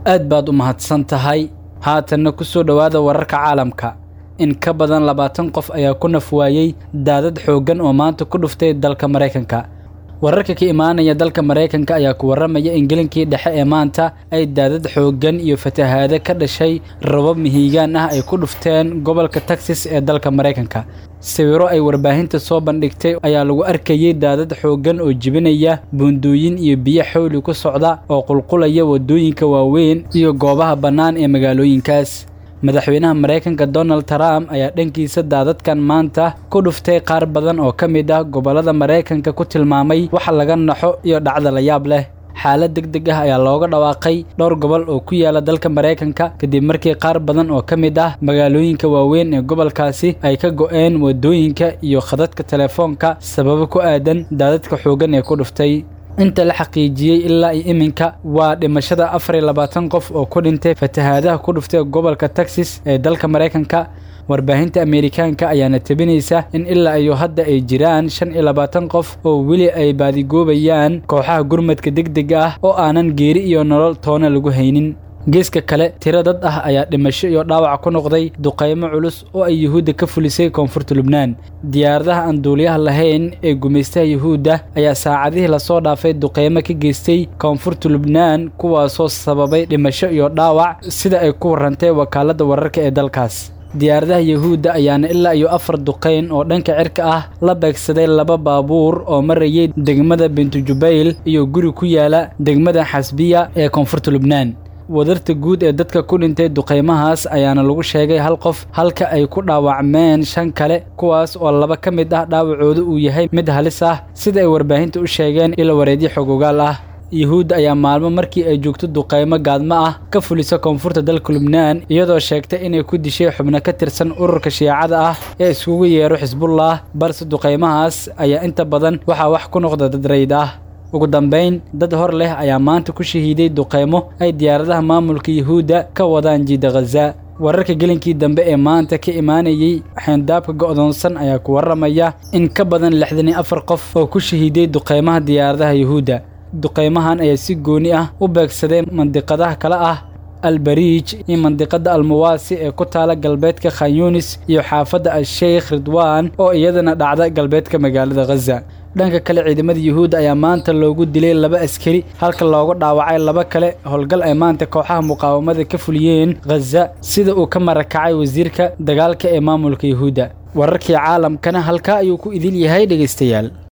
aad baad u mahadsan tahay haatanna ku soo dhowaada wararka caalamka in ka badan labaatan qof ayaa ku naf waayey daadad xooggan oo maanta ku dhuftay dalka maraykanka wararka ka imaanaya dalka maraykanka ayaa ku warramaya in gelinkii dhexe ee maanta ay daadad xooggan iyo fatahaado ka dhashay rabab mihiigaan ah ay ku dhufteen gobolka texas ee dalka maraykanka sawiro ay warbaahinta soo bandhigtay ayaa lagu arkayey daadad xooggan oo jibinaya buundooyin iyo biyo xawli ku socda oo qulqulaya waddooyinka waaweyn iyo goobaha bannaan ee magaalooyinkaas madaxweynaha maraykanka donald trump ayaa dhankiisa daadadkan maanta ku dhuftay qaar badan oo ka mid ah gobollada maraykanka ku tilmaamay wax laga naxo iyo dhacda la yaab leh xaalad deg deg ah ayaa looga dhawaaqay dhowr gobol oo ku yaala dalka maraykanka kadib markii qaar badan oo ka mid ah magaalooyinka waaweyn ee gobolkaasi ay ka go'een waddooyinka iyo khadadka telefoonka sababo ku aadan daadadka xooggan ee ku dhuftay inta la xaqiijiyey ilaa iyo iminka waa dhimashada afar iyo labaatan qof oo ku dhintay fatahaadaha ku dhuftay gobolka texas ee dalka maraykanka warbaahinta ameerikaanka ayaana tebinaysa in ilaa iyo hadda ay jiraan shan iyo labaatan qof oo weli ay baadigoobayaan kooxaha gurmadka degdega ah oo aanan geeri iyo nolol toona lagu haynin geeska kale tiro dad ah ayaa dhimasho iyo dhaawac ku noqday duqaymo culus oo ay yuhuudda ka fulisay koonfurta lubnaan diyaaradaha aan duuliyaha lahayn ee gumaystaha yuhuudda ayaa saacadihii lasoo dhaafay duqaymo ka geystay koonfurta lubnaan kuwaasoo sababay dhimasho iyo dhaawac sida ay ku warrantay wakaaladda wararka ee dalkaas diyaaradaha yuhuudda ayaana ilaa iyo afar duqayn oo dhanka cirka ah la beegsaday laba baabuur oo marayay degmada bintujubayl iyo guri ku yaala degmada xasbiya ee koonfurta lubnaan wadarta guud ee dadka ku dhintay duqaymahaas ayaana lagu sheegay hal qof halka ay ku dhaawacmeen shan kale kuwaas oo laba ka mid ah dhaawacooda uu yahay mid halis ah sida ay warbaahinta u sheegeen ilo wareedyo xogogaal ah yuhuudda ayaa maalmo markii ay joogto duqaymo gaadmo ah ka fulisa koonfurta dalka lubnaan iyadoo sheegtay inay ku dishay xubno ka tirsan ururka shiicada ah ee iskugu yeero xisbullah balse duqaymahaas ayaa inta badan waxaa wax ku noqda dad rayd ah ugu dambayn dad hor leh ayaa maanta ku shahiiday duqaymo ay diyaaradaha maamulka yuhuudda ka wadaan jiida khaza wararka gelinkii dambe ee maanta ka imaanayey xeendaabka go'doonsan ayaa ku warramaya in ka badan lixdan iyo afar qof oo ku shahiiday duqaymaha diyaaradaha yuhuudda duqaymahan ayaa si gooni ah u beegsaday mandiqadaha kale ah albariij iyo mandiqada almuwaasi ee ku taala galbeedka khanyunis iyo xaafadda al-sheykh ridwaan oo iyadana dhacda galbeedka magaalada khaza dhanka kale ciidamada yuhuudda ayaa maanta loogu dilay laba askari halka looga dhaawacay laba kale howlgal ay maanta kooxaha muqaawamada ka fuliyeen khaza sida uu ka marakacay wasiirka dagaalka ee maamulka yuhuudda wararkii caalamkana halkaa ayuu ku idin yahay dhegaystayaal